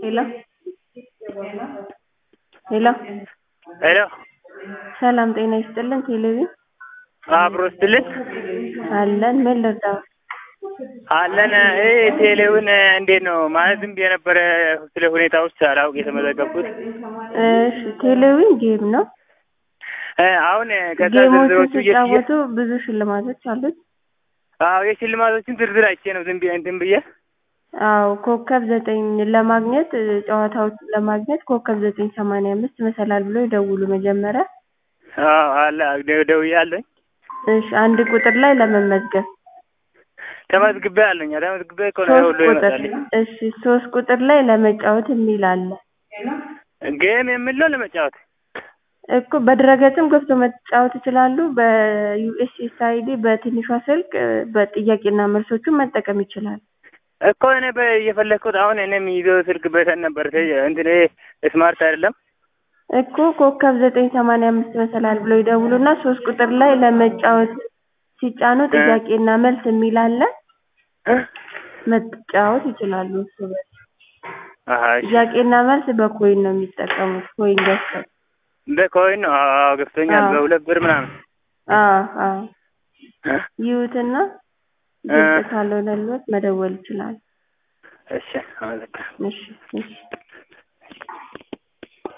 ሄሎ ሄሎ ሄሎ ሰላም ጤና ይስጥልን ቴሌቪዥን አብሮ ስትልን አለን ምን ልርዳው አለን ይሄ ቴሌውን እንዴት ነው ማለት ዝም ብዬ ነበረ ስለ ሁኔታዎች ሳላውቅ የተመዘገብኩት እሺ ቴሌቪዥን ጌም ነው እ አሁን ከዛ ጌሞቹን ዝርዝሮቹ እየትየ ሲጫወቱ ብዙ ሽልማቶች አሉት አዎ የሽልማቶችን ዝርዝር አይቼ ነው ዝም ብዬ እንትን ብዬ አዎ ኮከብ ዘጠኝ ለማግኘት እ ጨዋታዎችን ለማግኘት ኮከብ ዘጠኝ ሰማንያ አምስት መሰላል ብሎ ይደውሉ መጀመሪያ አዎ አለ ደ- ደውያለሁኝ እሺ አንድ ቁጥር ላይ ለመመዝገብ ተመዝግቤ አለኝ ተመዝግቤ እኮ ነው ሶስት ሁሉ ቁጥር ይመጣልኝ እሺ ሶስት ቁጥር ላይ ለመጫወት የሚል አለ ጌም የሚል ነው ለመጫወት እኮ በድረገጽም ገብቶ መጫወት ይችላሉ በዩኤስኤስአይዲ በትንሿ ስልክ እ በጥያቄና መልሶቹን መጠቀም ይችላል እኮ እኔ በ- እየፈለግኩት አሁን እኔ የሚይዘው ስልክ በተን ነበር ተ- እንትን ይሄ ስማርት አይደለም እኮ ኮከብ ዘጠኝ ሰማንያ አምስት መሰላል ብለው ይደውሉና ሶስት ቁጥር ላይ ለመጫወት ሲጫኑ ጥያቄና መልስ የሚል አለ መጫወት ይችላሉ እርስ በርስ አሀ እሺ ጥያቄና መልስ በኮይን ነው የሚጠቀሙት ኮይን ገዝተው በኮይን ነው አዎ ገብቶኛል አዎ። በሁለት ብር ምናምን አዎ አዎ እ? ይዩትና እ። ግልጽ ካልሆነልዎት መደወል ይችላሉ እሺ አመሰግናለሁ እሺ እሺ